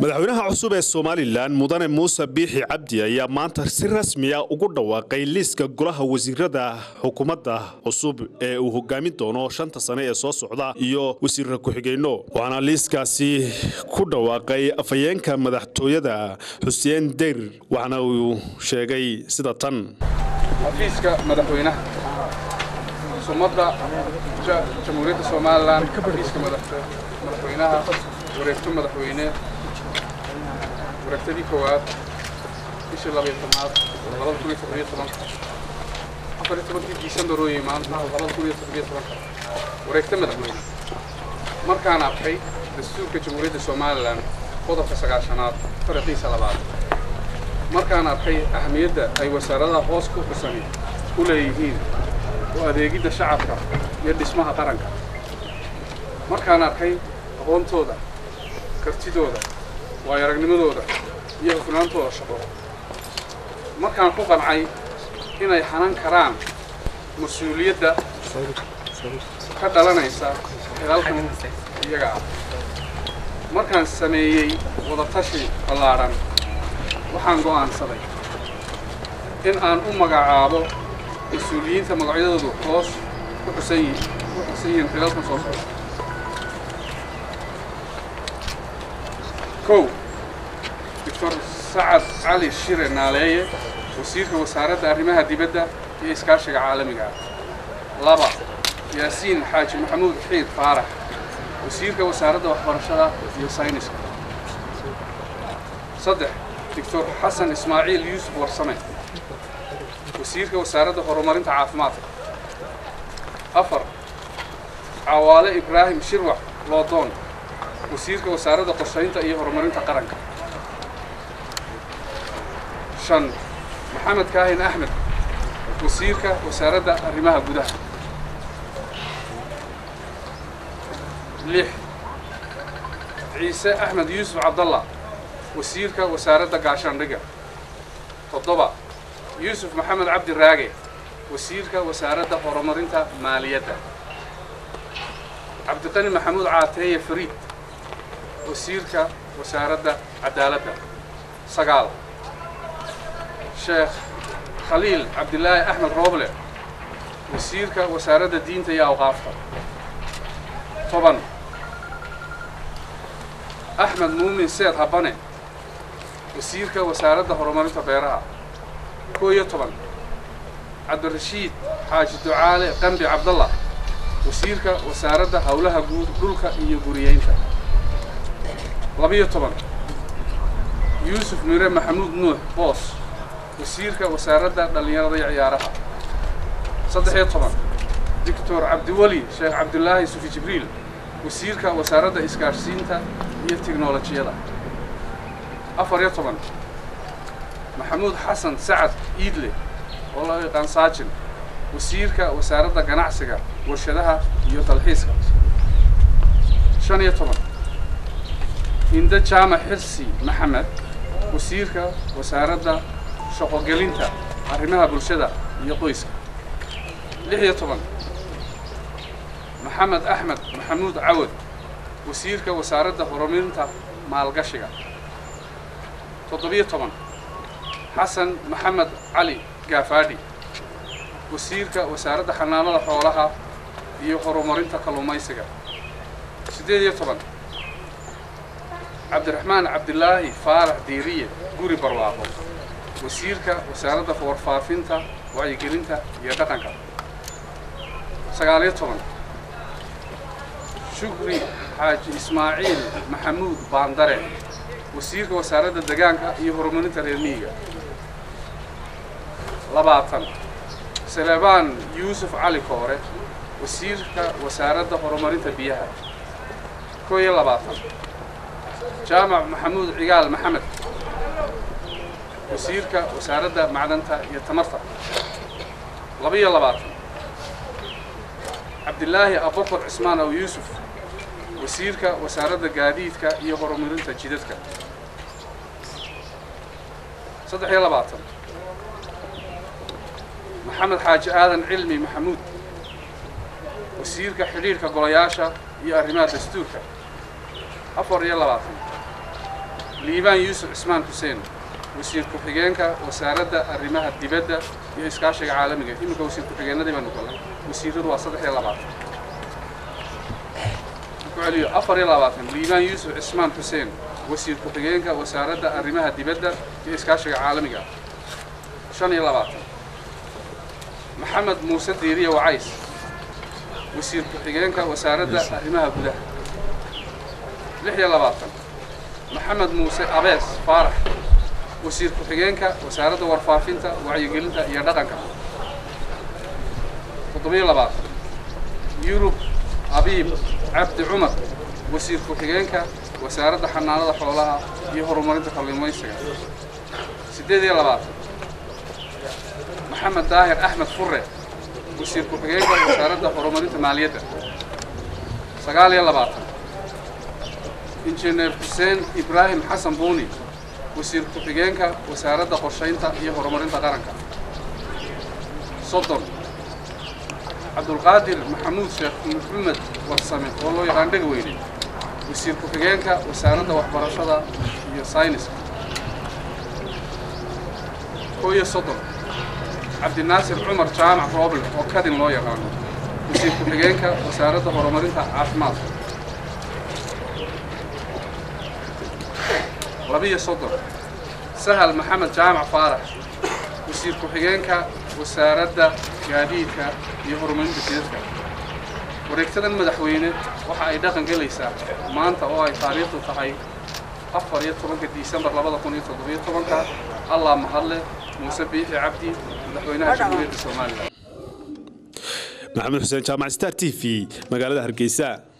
madaxweynaha cusub ee somalilan mudane muuse biixi cabdi ayaa maanta si rasmiya ugu dhawaaqay liiska golaha wasiirada xukuumadda cusub ee uu hogaamin doono shanta sane ee soo socda iyo wasiirra ku-xigeenno waxaana liiskaasi ku dhawaaqay afhayeenka madaxtooyada xuseen deyr waxaana uu sheegay sida tan xafiiska madaxweynaha sumadda jamhuuriyadda somalilan xafiiska madaxweynaha wareegto madaxweyne wareegtadii koowaad bishii labayo tobnaad labada kun iyo toddobiyo tobanka afar iyo tobankii diisembar oo yimaan labada kun iyo toddobiyo tobanka wareegto madaxweyne markaan arkay dastuurka jamhuuriyadda somalilan qodobka sagaashanaad fariqiisa labaad markaan arkay ahamiyadda ay wasaaradaha hoos ku xusani u leeyihiin oo adeegidda shacabka iyo dhismaha qaranka markaan arkay aqoontooda kartidooda waayo aragnimadooda iyo hufnaantooda shaqo markaan ku qancay inay xanan karaan mas-uuliyadda ka dhalanaysa xilaalkan iyaga ah markaan sameeyey wadatashi ballaadhan waxaan go'aansaday in aan u magacaabo mas-uuliyiinta magacyadoodu hoos ku xusan yihiin xilalkan soo socda kow doctor sacad cali shire naaleeye wasiirka wasaaradda arrimaha dibadda iyo iskaashiga caalamiga ah laba yaasiin xaaji maxamuud xiid faarax wasiirka wasaaradda waxbarashada iyo sayniska saddex doctor xasan ismaaciil yuusuf warsame wasiirka wasaaradda horumarinta caafimaadka afar cawaale ibraahim shirwax loodoon wasiirka wasaaradda qorshaynta iyo horumarinta qaranka shan maxamed kaahin axmed wasiirka wasaaradda arrimaha gudaha lix ciise axmed yuusuf cabdallah wasiirka wasaaradda gaashaandhiga toddoba yuusuf maxamed cabdi raage wasiirka wasaaradda horumarinta maaliyadda cabdiqani maxamuud caateeye fariid wasiirka wasaaradda cadaaladda sagaal sheekh khaliil cabdilaahi axmed rooble wasiirka wasaaradda diinta iyo awqaafta toban axmed muumin seed habane wasiirka wasaaradda horumarinta beeraha koo iyo toban cabdirashiid xaaji ducaale qambi cabdallah wasiirka wasaaradda howlaha guud dhulka iyo guriyeynta labiyo toban yuusuf mire maxamuud nuux boos wasiirka wasaaradda dhallinyarada iyo ciyaaraha saddex-iyo toban doctor cabdiweli sheekh cabdulaahi sufi jibriil wasiirka wasaaradda isgaadhsiinta iyo tiknolojiyada afar iyo toban maxamuud xasan sacad iidle oo loo yaqaan saajin wasiirka wasaaradda ganacsiga warshadaha iyo dalxiiska shan iyo toban hinde jaamac xirsi maxamed wasiirka wasaaradda shaqogelinta arrimaha bulshada iyo qoyska lix iyo toban maxamed axmed maxamuud cawad wasiirka wasaaradda horumarinta maalgashiga toddobiyo toban xasan maxamed cali gaafaadhi wasiirka wasaaradda xanaanada xoolaha iyo horumarinta kalluumaysiga siddeed iyo toban cabdiraxmaan cabdilaahi faarax diiriye guri barwaaqo wasiirka wasaaradda warfaafinta wacyigelinta iyo dhaqanka sagaal iyo toban shukri xaaji ismaaciil maxamuud baandare wasiirka wasaaradda degaanka iyo horumarinta reer miyiga labaatan salebaan yuusuf cali koore wasiirka wasaaradda horumarinta biyaha koo iyo labaatan jaamac maxamuud cigaal maxamed wasiirka wasaaradda macdanta iyo tamarta laba-iyo labaatan cabdilaahi abubakar cismaan aw yuusuf wasiirka wasaaradda gaadiidka iyo horumarinta jidadka saddex iyo labaatan maxamed xaaji aadan cilmi maxamuud wasiirka xidhiirhka golayaasha iyo arrimaha dastuurka afar iyo labaatan liibaan yuusuf cismaan xuseen wasiir ku-xigeenka wasaaradda arrimaha dibadda iyo iskaashiga caalamiga iminka wasiir ku-xigeenadii baanu galnay wasiiradu waa saddex iyo labaatan ku celiyo afar iyo labaatan liibaan yuusuf cismaan xuseen wasiir ku-xigeenka wasaaradda arrimaha dibadda iyo iskaashiga caalamiga shan iyo labaatan maxamed muuse diiriye wacays wasiir ku-xigeenka wasaaradda arrimaha gudaha lix iyo labaatan maxamed muuse abees faarax wasiir ku-xigeenka wasaaradda warfaafinta wacyigelinta iyo dhaqanka toddobiyo labaatan yurub abiib cabdi cumar wasiir ku-xigeenka wasaaradda xanaanada xoolaha iyo horumarinta kalluumaysiga siddeed iyo labaatan maxamed daahir axmed fure wasiir ku-xigeenka wasaaradda horumarinta maaliyadda sagaal iyo labaatan injineer xuseen ibraahim xasan buuni wasiir ku-xigeenka wasaaradda qorshaynta iyo horumarinta qaranka soddon cabdulqaadir maxamuud sheekh maxamed warsame oo loo yaqaan dhegweyne wasiir ku-xigeenka wasaaradda waxbarashada iyo sayniska koo iyo soddon cabdinaasir cumar jaamac rooble oo kadin loo yaqaano wasiir ku-xigeenka wasaaradda horumarinta caafimaadka labiyo soddon sahal maxamed jaamac faarax wasiir ku-xigeenka wasaaradda gaadiidka iyo horumarinta jidadka wareegtadan madaxweyne waxa ay dhaqan gelaysaa maanta oo ay taariikhdu tahay afar iyo tobanka disembar labada kun iyo toddobiyo tobanka allah mahadle muuse biixi cabdi madaxweynaha jamhuuriyadda somalilan maxamed xuseen jaamac star t v magaalada hargeysa